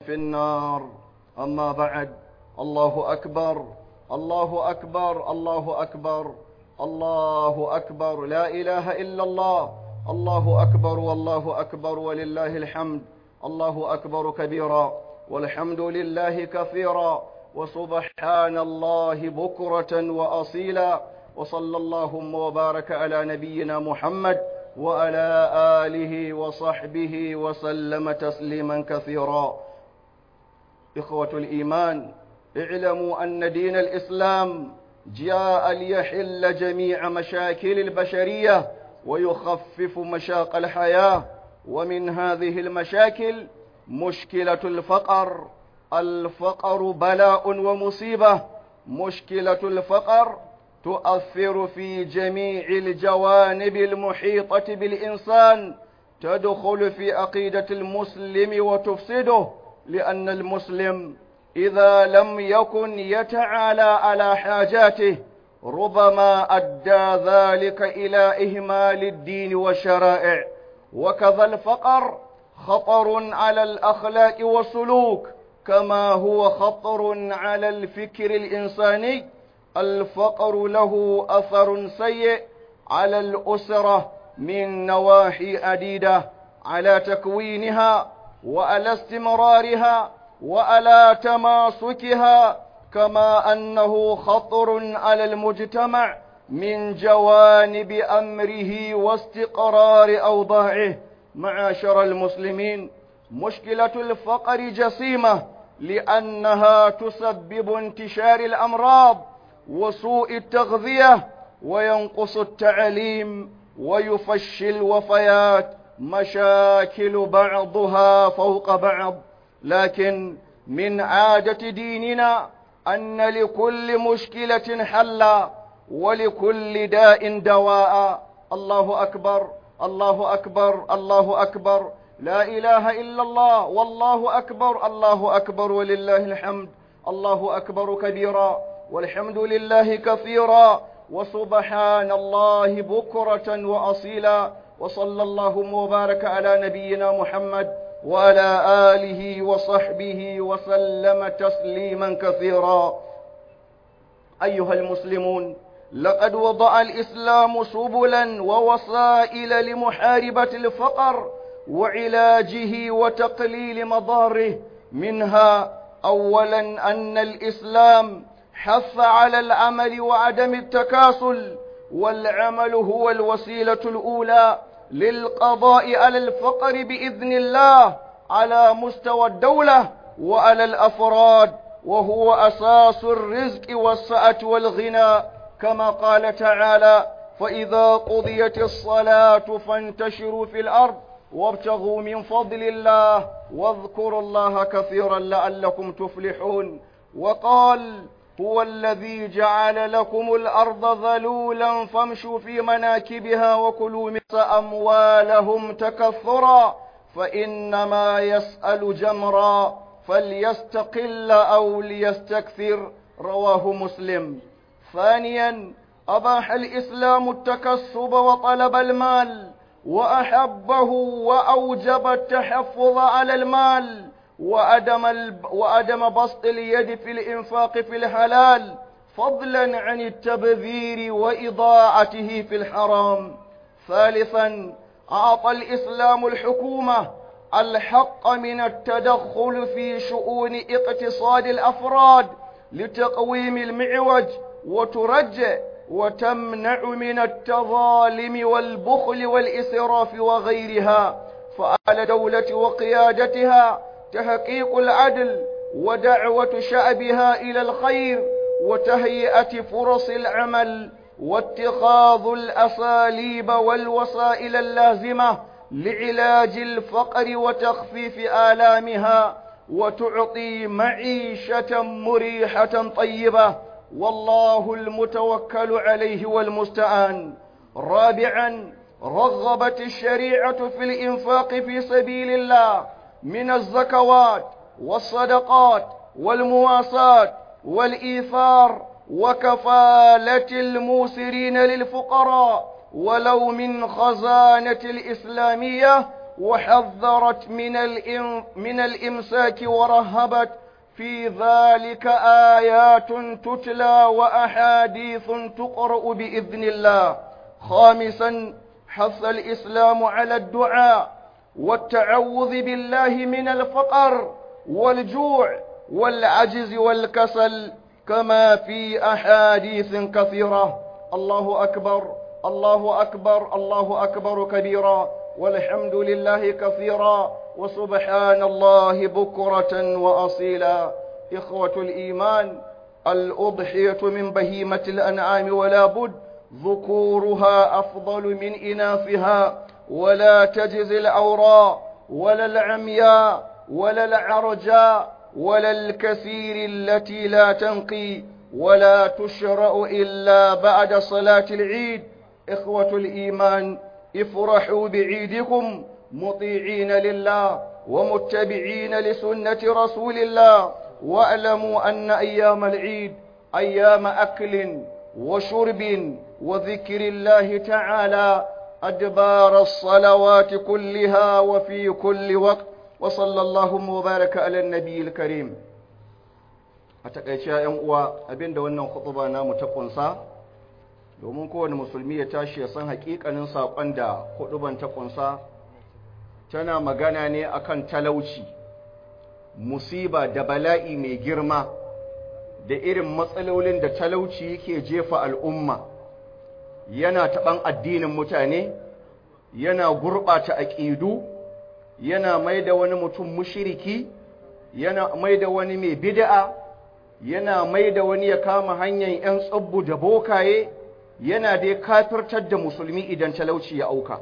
في النار أما بعد الله أكبر الله أكبر الله أكبر الله أكبر لا إله إلا الله الله أكبر والله أكبر ولله الحمد الله أكبر كبيرا والحمد لله كثيرا وسبحان الله بكرة وأصيلا وصلى اللهم وبارك على نبينا محمد وعلى آله وصحبه وسلم تسليما كثيرا إخوة الإيمان اعلموا أن دين الإسلام جاء ليحل جميع مشاكل البشرية ويخفف مشاق الحياة ومن هذه المشاكل مشكلة الفقر الفقر بلاء ومصيبة مشكلة الفقر تؤثر في جميع الجوانب المحيطة بالإنسان تدخل في عقيدة المسلم وتفسده لأن المسلم إذا لم يكن يتعالى على حاجاته ربما أدى ذلك إلى إهمال الدين والشرائع وكذا الفقر خطر على الأخلاق والسلوك كما هو خطر على الفكر الإنساني الفقر له أثر سيء على الأسرة من نواحي عديدة على تكوينها وعلى استمرارها وعلى تماسكها كما أنه خطر على المجتمع من جوانب أمره واستقرار أوضاعه معاشر المسلمين مشكلة الفقر جسيمة لأنها تسبب انتشار الأمراض وسوء التغذية وينقص التعليم ويفشي الوفيات مشاكل بعضها فوق بعض لكن من عادة ديننا أن لكل مشكلة حلا ولكل داء دواء الله أكبر الله أكبر الله أكبر لا إله إلا الله والله أكبر الله أكبر ولله الحمد الله أكبر كبيرا والحمد لله كثيرا وسبحان الله بكرة وأصيلا وصلى الله وبارك على نبينا محمد وعلى آله وصحبه وسلم تسليما كثيرا أيها المسلمون لقد وضع الإسلام سبلا ووسائل لمحاربة الفقر وعلاجه وتقليل مضاره منها أولا أن الإسلام حث على العمل وعدم التكاسل والعمل هو الوسيلة الأولى للقضاء على الفقر بإذن الله على مستوى الدولة وعلى الأفراد وهو أساس الرزق والسعة والغنى كما قال تعالى فإذا قضيت الصلاة فانتشروا في الأرض وابتغوا من فضل الله واذكروا الله كثيرا لعلكم تفلحون وقال هو الذي جعل لكم الأرض ذلولا فامشوا في مناكبها وكلوا من أموالهم تكثرا فإنما يسأل جمرا فليستقل أو ليستكثر رواه مسلم ثانيا أباح الإسلام التكسب وطلب المال وأحبه وأوجب التحفظ على المال وأدم, الب... وأدم بسط اليد في الإنفاق في الحلال فضلا عن التبذير وإضاعته في الحرام ثالثا أعطى الإسلام الحكومة الحق من التدخل في شؤون اقتصاد الأفراد لتقويم المعوج وترجع وتمنع من التظالم والبخل والإسراف وغيرها فعلى دولة وقيادتها تحقيق العدل ودعوة شعبها إلى الخير وتهيئة فرص العمل واتخاذ الأساليب والوسائل اللازمة لعلاج الفقر وتخفيف آلامها وتعطي معيشة مريحة طيبة والله المتوكل عليه والمستعان رابعا رغبت الشريعة في الإنفاق في سبيل الله من الزكوات والصدقات والمواساة والإيثار وكفالة الموسرين للفقراء ولو من خزانة الإسلامية وحذرت من, الإم من الإمساك ورهبت في ذلك آيات تتلى وأحاديث تقرأ بإذن الله خامسا حث الإسلام على الدعاء والتعوذ بالله من الفقر والجوع والعجز والكسل كما في أحاديث كثيرة الله أكبر الله أكبر الله أكبر كبيرا والحمد لله كثيرا وسبحان الله بكرة وأصيلا إخوة الإيمان الأضحية من بهيمة الأنعام ولا بد ذكورها أفضل من إناثها ولا تجزي الأوراء ولا العمياء ولا العرجاء ولا الكثير التي لا تنقي ولا تشرع إلا بعد صلاة العيد إخوة الإيمان افرحوا بعيدكم مطيعين لله ومتبعين لسنة رسول الله واعلموا أن أيام العيد أيام أكل وشرب وذكر الله تعالى أدبار الصلوات كلها وفي كل وقت وصلى الله وبارك على النبي الكريم a takaice ‘yan uwa abinda wannan khutuba namu ta kunsa domin kowane musulmi ya tashi ya san hakikanin saƙon da huduban ta kunsa tana magana ne akan talauci musiba da bala'i mai girma da irin matsalolin da talauci yake jefa al'umma yana taɓan addinin mutane yana gurɓata aƙidu yana mai da wani mutum mushiriki yana mai da wani mai bid'a yana mai da wani ya kama hanyar ‘yan tsabbu da bokaye yana dai kafirtar da musulmi idan talauci ya auka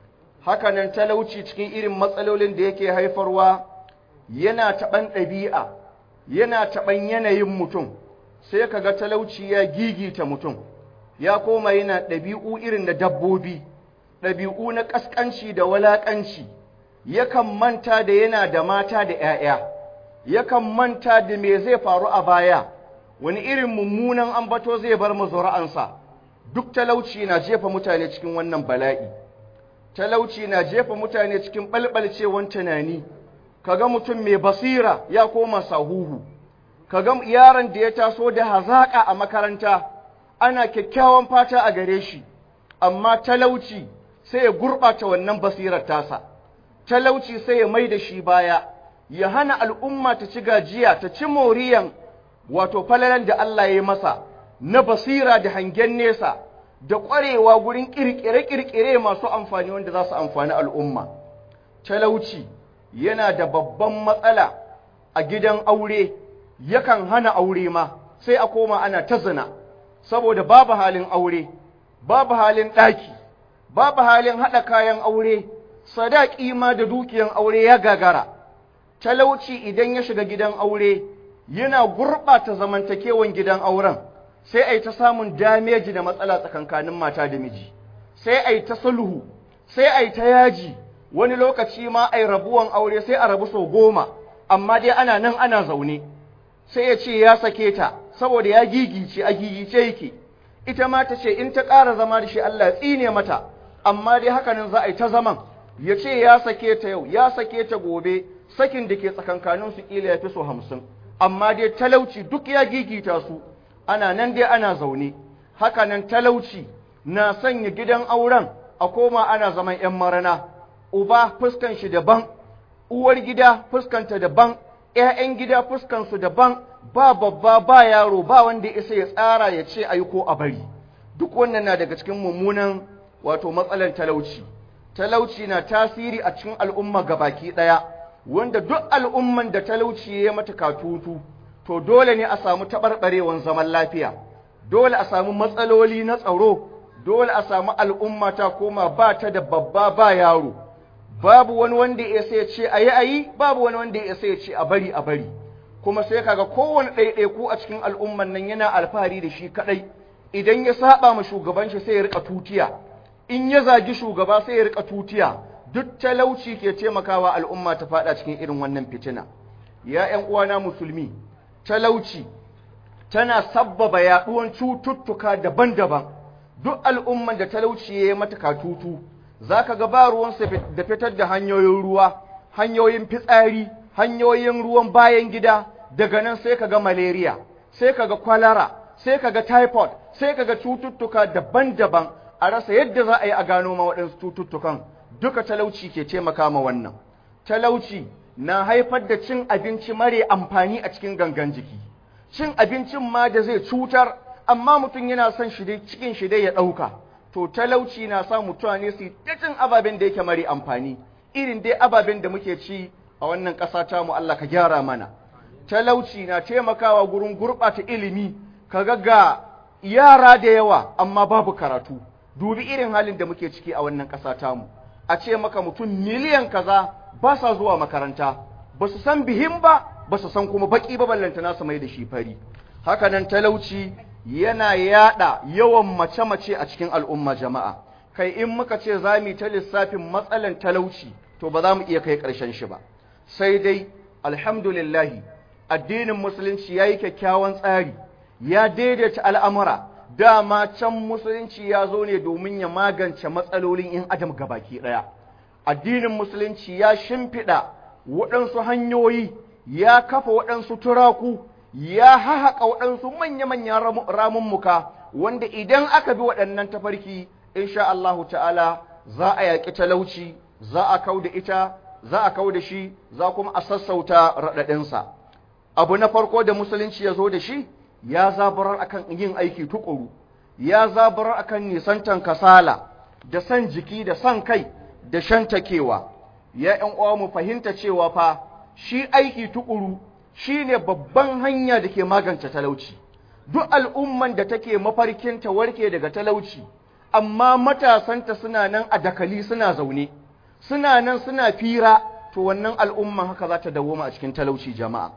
hakanan talauci cikin irin matsalolin da yake haifarwa yana taɓan ɗabi'a yana taɓan yanayin mutum sai ka ga talauci ya gigita mutum ya koma yana ɗabi'u irin da dabbobi ɗabi'u na ƙasƙanci da walaƙanci yakan manta da yana da mata da ‘ya'ya yakan manta da me zai faru a baya wani irin mummunan ambato zai bar mazura'ansa duk talauci na jefa mutane cikin wannan bala'i talauci na jefa mutane cikin ɓalɓalcewan tunani kaga mutum mai basira ya koma sahuhu kaga yaron da ya taso da hazaƙa a makaranta ana kyakkyawan fata a gare shi amma talauci sai ya gurɓata wannan basirar tasa talauci sai ya mai da shi baya ya hana al'umma ta ci gajiya ta ci moriyan wato falalan da Allah ya yi masa na basira da hangen nesa da ƙwarewa gurin ƙirƙire-ƙirƙire masu amfani wanda za su amfani al'umma. Talauci yana da babban matsala a gidan aure, yakan hana aure ma, sai a koma ana ta zina, saboda babu halin aure, babu halin ɗaki, babu halin haɗa kayan aure, sadaƙi ma da dukiyan aure ya gagara. Talauci idan ya shiga gidan aure, yana gurɓata zamantakewan gidan auren. sai a yi ta samun dameji da matsala tsakankanin mata da miji sai a yi ta sulhu sai a yi ta yaji wani lokaci ma a yi rabuwan aure sai a rabu sau goma amma dai ana nan ana zaune sai ya ce ya sake ta saboda ya gigice a gigice yake ita ma ta ce in ta ƙara zama da shi Allah tsine mata amma dai hakanan za a yi ta zaman ya ce ya sake ta yau ya sake ta gobe sakin da ke tsakankanin su ƙila ya fi so hamsin amma dai talauci duk ya gigita su ana nan dai ana zaune haka nan talauci na sanya gidan auren a koma ana zaman ‘yan marana uba fuskan shi daban uwar gida fuskanta daban ‘ya'yan gida fuskansu daban ba babba ba yaro ba wanda isa ya tsara ya ce ayi ko a bari duk wannan na daga cikin mummunan wato matsalar talauci talauci na tasiri a cikin al'umma gabaki ɗaya wanda duk al'umman da talauci ya mata katutu to dole ne a samu taɓarɓarewan zaman lafiya, dole a samu matsaloli na tsaro, dole a samu al'umma ta koma ba ta da babba ba yaro, babu wani wanda ya sai ce a yi a yi, babu wani wanda ya sai ce a bari a bari, kuma sai kaga kowane ɗaiɗaiku a cikin al'umman nan yana alfahari da shi kaɗai, idan ya saba ma shugaban shi sai ya riƙa tutiya, in ya zagi shugaba sai ya riƙa tutiya, duk talauci ke taimakawa al'umma ta faɗa cikin irin wannan fitina. Ya ’yan uwana musulmi, talauci tana sabbaba yaɗuwan cututtuka daban-daban duk al'umman da talauci ya yi mata katutu za ka ga ba ruwansa da fitar da hanyoyin ruwa hanyoyin fitsari hanyoyin ruwan bayan gida daga nan sai ka ga malaria sai ka ga kwalara sai ka ga typhoid sai ka ga cututtuka daban-daban a rasa yadda za a yi a gano ma waɗansu cututtukan duka talauci ke taimaka ma wannan talauci na haifar da cin abinci mare amfani a cikin gangan jiki cin abincin ma da zai cutar amma mutum yana son shi dai cikin shi dai ya ɗauka to talauci na sa mutane su ta cin ababen da yake mare amfani irin dai ababen da muke ci a wannan ƙasa ta mu Allah ka gyara mana talauci na taimakawa gurin gurɓata ilimi kaga ga yara da yawa amma babu karatu dubi irin halin da muke ciki a wannan ƙasa ta mu a ce maka mutum miliyan kaza ba sa zuwa makaranta ba su san bihin ba ba su san kuma baki ba ballanta nasu mai da shi fari haka nan talauci yana yada yawan mace-mace a cikin al'umma jama'a kai in muka ce za mu ta lissafin matsalan talauci to ba za mu iya kai ƙarshen shi ba sai dai alhamdulillahi addinin musulunci ya yi kyakkyawan tsari ya daidaita al'amura dama can musulunci ya zo ne domin ya magance matsalolin in adam gabaki ɗaya addinin musulunci ya shimfiɗa waɗansu hanyoyi ya kafa waɗansu turaku ya hahaƙa waɗansu manya-manyan ramummuka wanda idan aka bi waɗannan tafarki insha Allahu ta'ala za a yaƙi talauci za a kau da ita za a kau da shi za kuma a sassauta raɗaɗinsa abu na farko da musulunci ya zo da shi ya zabarar akan yin aiki tukuru ya zabarar akan nisantan kasala da san jiki da san kai da shantakewa ya ƴan uwa mu fahimta cewa fa shi aiki tukuru shine babban hanya da ke magance talauci duk al'umman da take mafarkin ta warke daga talauci amma matasanta suna nan a dakali suna zaune suna nan suna fira to wannan al'umman haka za ta dawoma a cikin talauci jama'a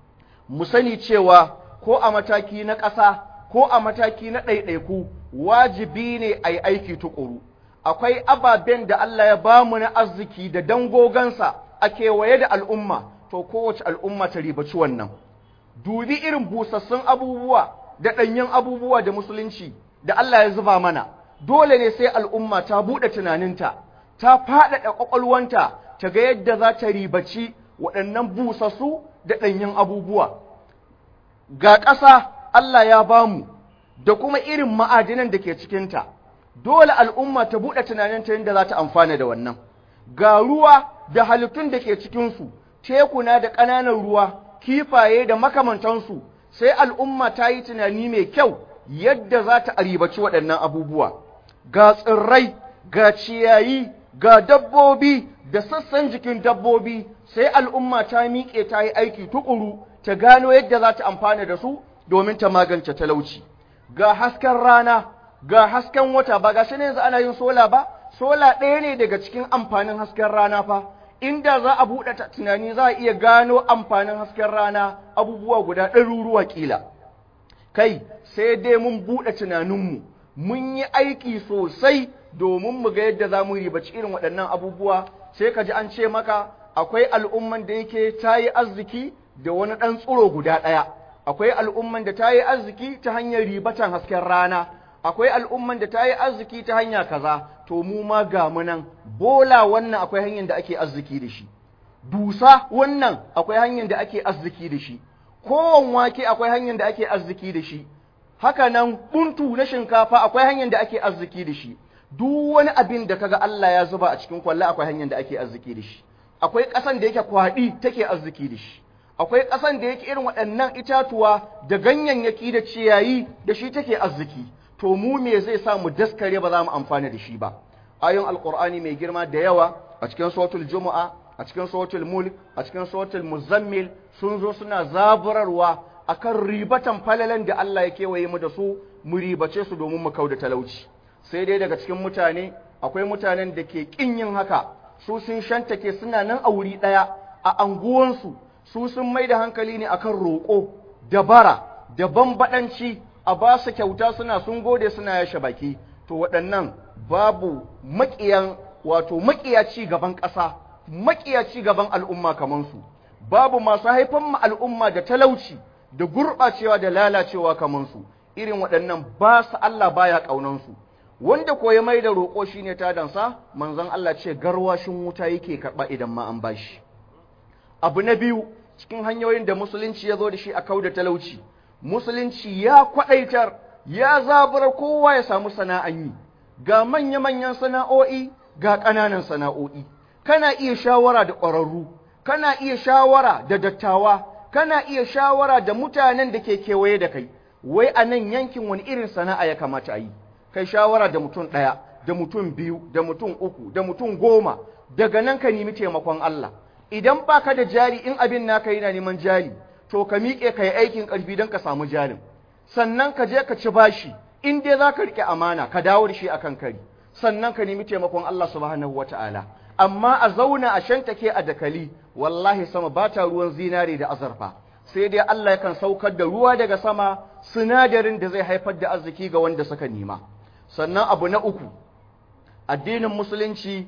mu sani cewa ko a mataki na ƙasa ko a mataki na ɗaiɗaiku wajibi ne a yi aiki tuƙuru akwai ababen da Allah ya ba mu na arziki da dangogansa a kewaye da al'umma to kowace al'umma ta ribaci wannan dubi irin busassun abubuwa da ɗanyen abubuwa da musulunci da Allah ya zuba mana dole ne sai al'umma ta buɗe tunaninta ta faɗaɗa ƙwaƙwalwanta ta ga yadda za ta ribaci waɗannan busassu da ɗanyen abubuwa ga ƙasa Allah ya ba mu da kuma irin ma'adinan da ke cikinta, dole al'umma ta buɗe tunaninta yadda za ta amfana da wannan. Ga ruwa da halittun da ke cikinsu, tekuna da ƙananan ruwa, kifaye da makamantansu, sai al'umma ta yi tunani mai kyau yadda za ta aribaci waɗannan abubuwa. Ga tsirrai, ga ciyayi, ga dabbobi da sassan jikin dabbobi, sai al'umma ta miƙe ta yi aiki tuƙuru. ta gano yadda za ta amfana da su domin ta magance talauci ga hasken rana ga hasken wata ba ga ne yanzu ana yin sola ba sola ɗaya ne daga cikin amfanin hasken rana fa inda za a buɗe tunani za a iya gano amfanin hasken rana abubuwa guda ɗaruruwa ƙila kai sai dai mun buɗe tunaninmu mun yi aiki sosai domin mu ga yadda za mu ribaci irin waɗannan abubuwa sai ka ji an ce maka akwai al'umman da yake ta yi arziki da wani ɗan tsoro guda ɗaya, akwai al'umman da ta yi arziki ta hanyar ribatan hasken rana, akwai al'umman da ta yi arziki ta hanya kaza, to mu ma ga nan, bola wannan akwai hanyar da ake arziki da shi, dusa wannan akwai hanyar da ake arziki da shi, kowan wake akwai hanyar da ake arziki da shi, haka nan buntu na shinkafa akwai hanyar da ake arziki da shi, duk wani abin da kaga Allah ya zuba a cikin kwalla akwai hanyar da ake arziki da shi, akwai ƙasan da yake kwaɗi take arziki da shi. akwai ƙasan da yake irin waɗannan itatuwa da ganyayyaki da ciyayi da shi take arziki to mu me zai sa mu daskare ba za mu amfana da shi ba ayon alqur'ani mai girma da yawa a cikin suratul jumu'a a cikin suratul mulk a cikin suratul muzammil sun zo suna zaburarwa akan ribatan falalan da Allah ya kewaye mu da su mu ribace su domin mu kauda talauci sai dai daga cikin mutane akwai mutanen da ke kin yin haka su sun shantake suna nan a wuri ɗaya a anguwansu su sun mai da hankali ne akan roƙo da bara da bambaɗanci a ba su kyauta suna sun gode suna yashe baki to waɗannan babu maƙiyan wato maƙiya ci gaban ƙasa maƙiya ci gaban al'umma kamar su babu masu haifan ma al'umma da talauci da gurɓacewa da lalacewa kamar su irin waɗannan ba su Allah baya ƙaunansu wanda ko ya mai da roƙo shine tadansa manzon Allah ce garwashin wuta yake karɓa idan ma an bashi abu na biyu cikin hanyoyin da musulunci ya zo da shi a kauda talauci musulunci ya kwaɗaitar ya zabar kowa ya samu sana'an yi ga manya-manyan sana'o'i ga ƙananan sana'o'i kana iya shawara da ƙwararru kana iya shawara da dattawa kana iya shawara da mutanen da ke kewaye da kai wai a nan yankin wani irin sana'a ya kamata a yi kai shawara da mutum ɗaya da mutum biyu da mutum uku da mutum goma daga nan ka nemi taimakon Allah idan baka da jari in abin naka yana neman jari to ka miƙe ka yi aikin ƙarfi don ka samu jarin sannan ka je ka ci bashi in dai za ka riƙe amana ka dawo da shi a kan kari sannan ka nemi taimakon Allah subhanahu wa ta'ala amma a zauna a shantake a dakali wallahi sama ba ta ruwan zinare da azurfa sai dai Allah yakan saukar da ruwa daga sama sinadarin da zai haifar da arziki ga wanda suka nema sannan abu na uku addinin musulunci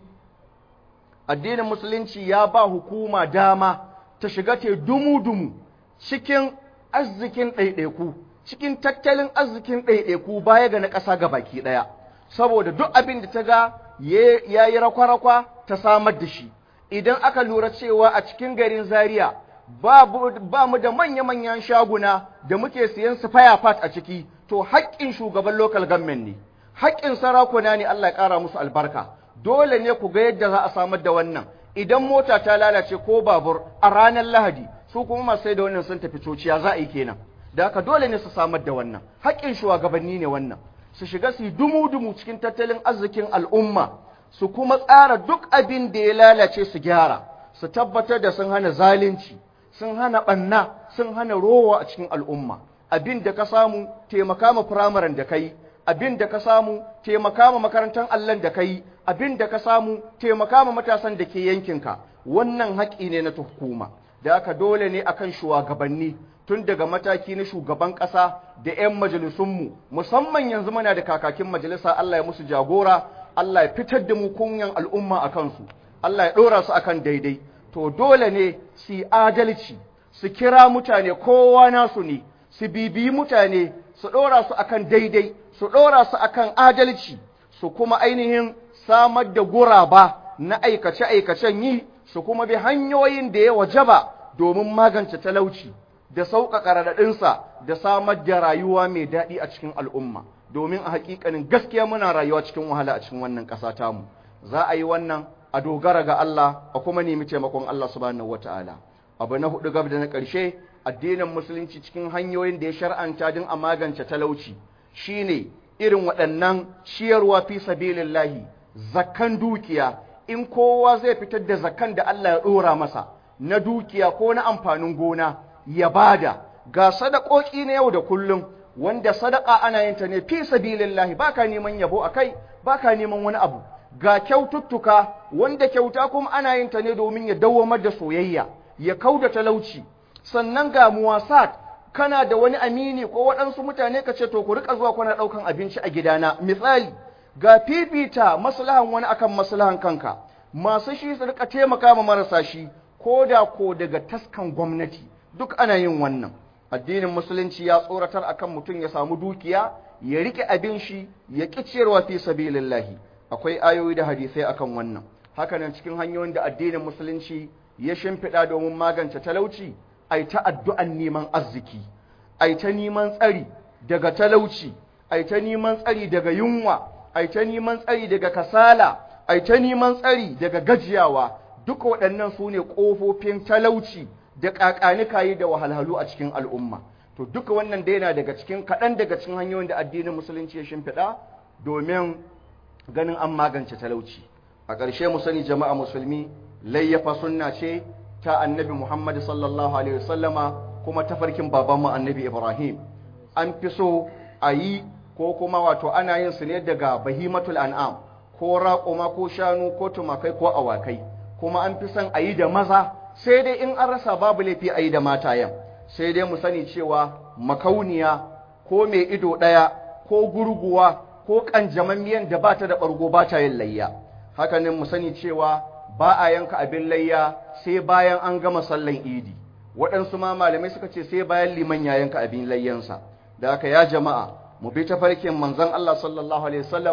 addinin musulunci ya ba hukuma dama ta shiga te dumu-dumu cikin arzikin ɗaiɗaiku cikin tattalin arzikin ɗaiɗaiku baya ga na ƙasa ga baki ɗaya saboda duk abin da ta ga ya yi rakwa-rakwa ta samar da shi idan aka lura cewa a cikin garin zaria ba mu da manya-manyan shaguna da muke siyan su fat a ciki to haƙƙin shugaban local government ne haƙƙin sarakuna ne Allah ya ƙara musu albarka dole ne ku ga yadda za a samar da wannan idan mota ta lalace ko babur a ranar lahadi su kuma masu sai da wannan sun tafi cociya za a yi kenan da haka dole ne su samar da wannan haƙƙin shugabanni ne wannan su shiga su yi dumu-dumu cikin tattalin arzikin al'umma su kuma tsara duk abin da ya lalace su gyara su tabbatar da sun hana zalunci sun hana ɓanna sun hana rowa a cikin al'umma abin da ka samu taimaka ma firamaren da kai abin da ka samu taimaka ma makarantar allon da kai abin da ka samu taimaka ma matasan da ke yankinka wannan haƙƙi ne na hukuma da aka dole ne akan shugabanni tun daga mataki na shugaban ƙasa da 'yan majalisunmu musamman yanzu muna da kakakin majalisa Allah ya musu jagora Allah ya fitar da mu kunyan al'umma a kansu Allah ya ɗora su akan daidai to dole ne su adalci su kira mutane kowa nasu ne su bibiyi mutane su ɗora su akan daidai su ɗora su akan adalci su kuma ainihin samar da guraba na aikace-aikacen yi su kuma bi hanyoyin da ya wajaba domin magance talauci da sauƙaƙa raɗaɗinsa da samar da rayuwa mai daɗi a cikin al'umma domin a haƙiƙanin gaskiya muna rayuwa cikin wahala a cikin wannan ƙasa tamu za a yi wannan a dogara ga Allah a kuma nemi taimakon Allah subhanahu wata'ala abu na hudu gab da na ƙarshe addinin musulunci cikin hanyoyin da ya shar'anta din a magance talauci shine irin waɗannan ciyarwa fi sabilillahi zakkan dukiya in kowa zai fitar da zakkan da Allah ya ɗora masa na dukiya ko na amfanin gona ya bada ga sadakoki na yau da kullum wanda sadaka ana yin ta ne fi sabilillahi baka neman yabo akai baka neman wani abu ga kyaututtuka wanda kyauta kuma ana yin ta ne domin ya dawwamar da soyayya ya kauda talauci sannan ga muwasat kana da wani amini ko waɗansu mutane ka ce to ku rika zuwa kuna ɗaukan abinci a gidana misali ga fifita maslahan wani akan maslahan kanka masu shi su rika taimaka ma marasa shi ko da ko daga taskan gwamnati duk ana yin wannan addinin musulunci ya tsoratar akan mutum ya samu dukiya ya rike abin shi ya ƙi ciyarwa fi sabilillahi akwai ayoyi da hadisai akan wannan hakanan cikin hanyoyin da addinin musulunci ya shimfiɗa domin magance talauci ai ta addu'an neman arziki ai ta neman tsari daga talauci ai ta neman tsari daga yunwa ai ta neman tsari daga kasala ai ta neman tsari daga gajiyawa duka waɗannan su ne ƙofofin talauci da ƙaƙanikayi da wahalhalu a cikin al'umma to duka wannan dai yana daga cikin kaɗan daga cikin hanyoyin da addinin musulunci ya shimfiɗa domin ganin an magance talauci a ƙarshe mu sani jama'a musulmi layyafa sunna ce ta annabi muhammad sallallahu alaihi wasallama kuma tafarkin babanmu annabi ibrahim an fi so a yi ko kuma wato ana yin su ne daga bahimatul an'am ko raƙuma ko shanu ko tumakai ko awakai kuma an fi son a yi da maza sai dai in an rasa babu laifi a yi da matayen sai dai mu sani cewa makauniya ko mai ido ɗaya ko gurguwa ko ƙanjamammiyan da ba ta da ɓargo ba ta yin layya hakanin mu sani cewa ba a yanka abin layya sai bayan an gama sallan idi waɗansu ma malamai suka ce sai bayan liman ya yanka abin layyansa da haka ya jama'a mu bi ta farkin manzon Allah sallallahu alaihi wasallama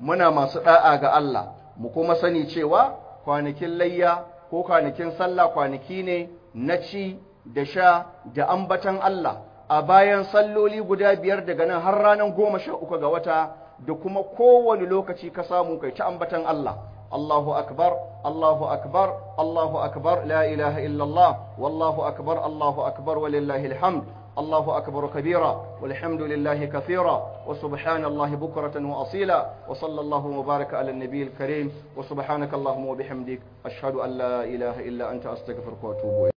muna masu da'a ga Allah mu kuma sani cewa kwanakin layya ko kwanakin sallah kwanaki ne na ci da sha da ambatan Allah a bayan salloli guda biyar daga nan har ranar goma sha uku ga wata da kuma kowane lokaci ka samu kai ta ambatan Allah Allahu akbar Allahu akbar Allahu akbar la ilaha illallah wallahu akbar Allahu akbar walillahi alhamd الله أكبر كبيرا والحمد لله كثيرا وسبحان الله بكرة وأصيلا وصلى الله وبارك على النبي الكريم وسبحانك اللهم وبحمدك أشهد أن لا إله إلا أنت أستغفرك وأتوب إليك